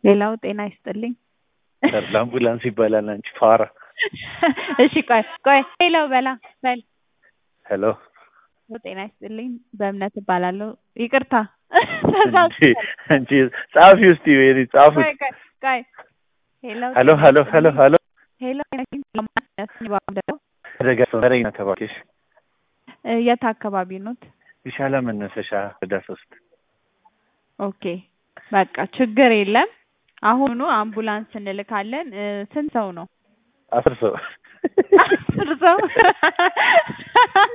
ሌላው ጤና ይስጥልኝ። ተድላ አምቡላንስ ይባላል። አንቺ ፋራ። እሺ ቆይ ቆይ ሌላው በላ በል ሄሎ ጤና ይስጥልኝ። በእምነት እባላለሁ። ይቅርታ እንጂ አንቺ ጻፊ ውስጥ ይሄ ጻፉት። ቆይ ቆይ ቆይ ሄሎ ሄሎ ሄሎ ሄሎ ሄሎ ሄሎ አደጋ ሰረኝ ተባኪሽ የት አካባቢ ኖት? ይሻለ መነሰሻ ወደ ሶስት ኦኬ በቃ ችግር የለም። አሁኑ አምቡላንስ እንልካለን። እ፣ ስንት ሰው ነው? አስር ሰው አስር ሰው